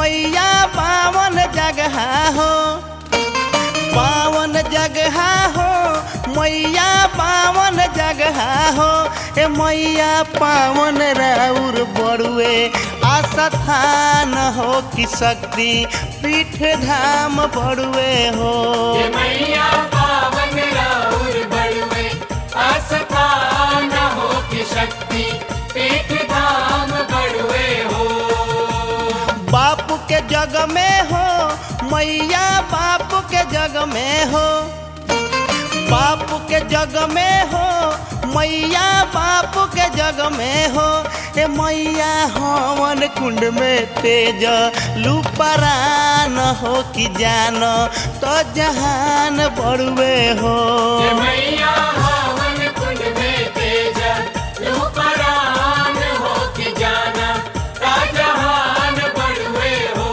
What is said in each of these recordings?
मैया पावन जगह हो पावन जगह हो मैया पावन जगह हो ए मैया पावन राउर बड़ुए आस्थान हो कि शक्ति पीठ धाम बड़ुए हो ये मैया पावन राउर बड़ुए आस्थान हो की शक्ति पीठ धाम बड़ुए हो बाप के जग में हो मैया बाप के जग में हो बाप के जग में हो मैया बाप के जग में हो ए मैया हवन कुंड में तेज लुपरान हो कि जान तो जहान बड़ुए हो ये मैया हवन कुंड में तेज रूपरान हो की जाना राजहान बड़ुए हो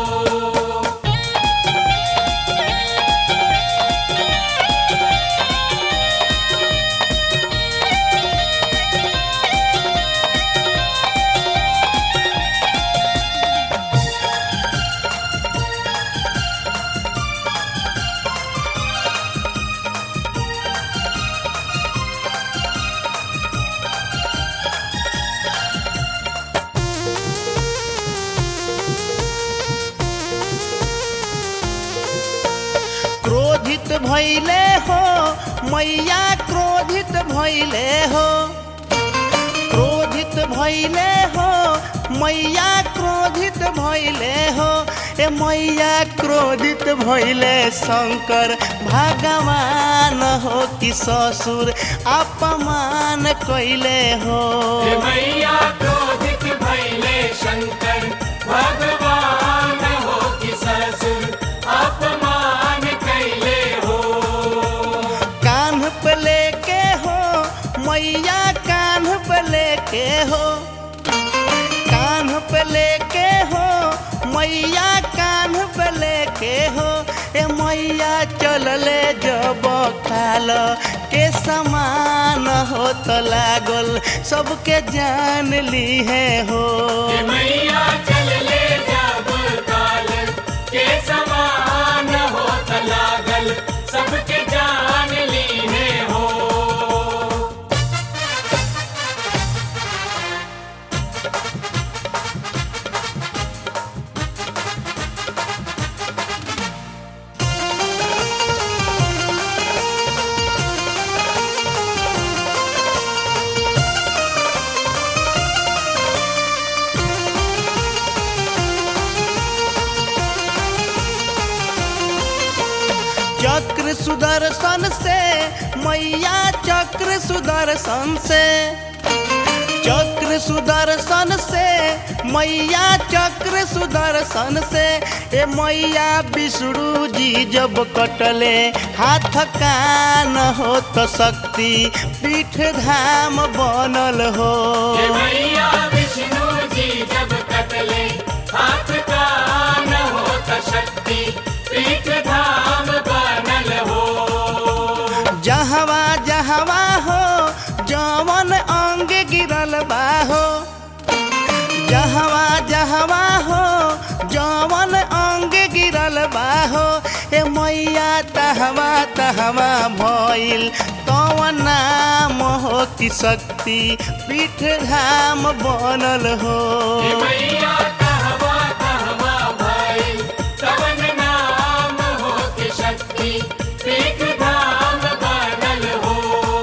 क्रोधित भैले हो मैया क्रोधित भैले हो क्रोधित भैले हो मैया क्रोधित भैले हो ए मैया क्रोधित भैले शंकर भगवान हो कि ससुर अपमान कैले हो ये मैया क्रोधित भैले शंकर भगवान हो कि ससुर अपमान कैले हो कान्ह पे लेके हो मैया कान्ह पे लेके हो कान्ह पे लेके हो मैया कान्ह पे लेके हो ए मैया चलले जब काल के समान हो तो लागल सबके जान ली है हो ये मैया चल ले जब काल के समान हो लागल सबके जान लीने हो चक्र सुदर्शन से मैया चक्र सुदर्शन से चक्र सुदर्शन से मैया चक्र सुदर्शन से ए मैया विष्णु जी जब कटले हाथ कान हो तो शक्ति पीठ धाम बनल हो ये मैया विष्णु जी जब कटले हाथ का न हो त शक्ति पीठ धाम बनल हो जहवा जहवा हो जवन अंग गिरल बा हो जहवा जहवा हो जवन अंग गिरल बा हो ए मैया तहवा तहवा भइल तवन नाम हो कि शक्ति पीठ धाम बनल हो ये मैया कहवा कहवा भाई तवन नाम हो कि शक्ति पीठ धाम बनल हो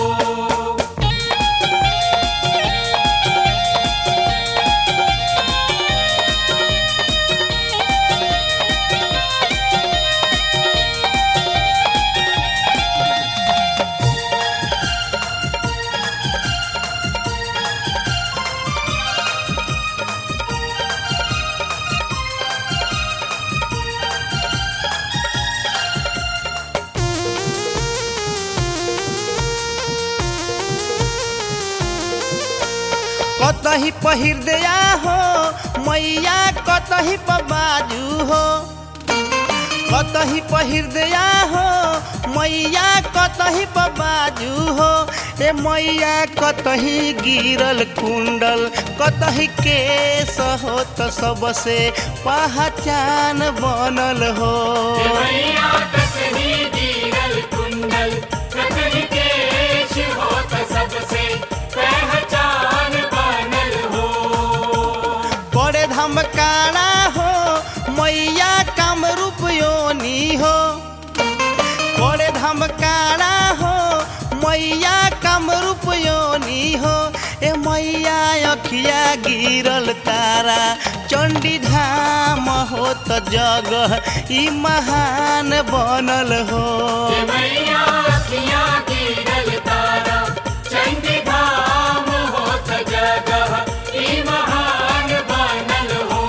कतही पहिर दिया हो मैया कतही बाजू हो कतही पहिर्दया हो मैया कतही पर बाजू हो ए मैया कतही गिरल कुंडल कतही केस हो त सबसे पहचान बनल हो मैया कतही गिरल कुंडल कतही केश होत सबसे पहचान बनल हो बड़े धमकाना हो मैया कामरूप योनी हो बड़े धमकाना हो मैया कामरूप योनी हो ए मैया अखिया गिरल तारा चंडी धाम हो त जगह ई महान बनल हो मैया अखियाँ गिरल तारा चंडी धाम होत जगह ई महान बनल हो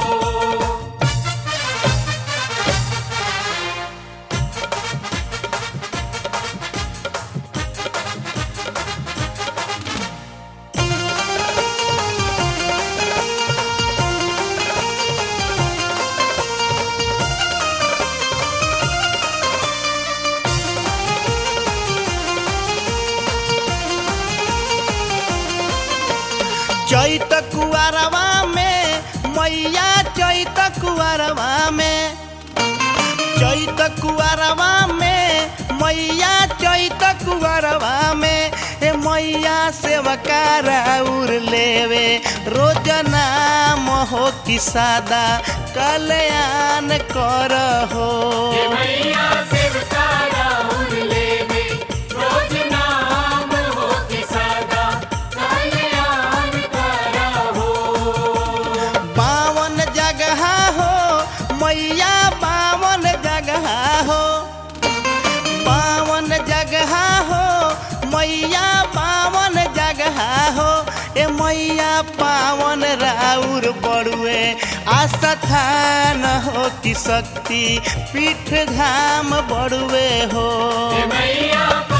चैत कुआरवा में मैया चैत कुआरवा में चैत कुआरवा में मैया चैत कुआरवा में ए मैया सेवका राउर लेवे रोज नाम हो कि सादा कल्याण कर हो मैया सेवका राहुल लेवे रोज नाम हो कि सदा कल्याण करा हो बावन जगह हो मैया बावन जगह हो बावन जगह हो मैया बावन जगह हो ए मैया पावन राउर बड़ुए आस्थान हो कि शक्ति पीठ धाम बड़ुए हो मैया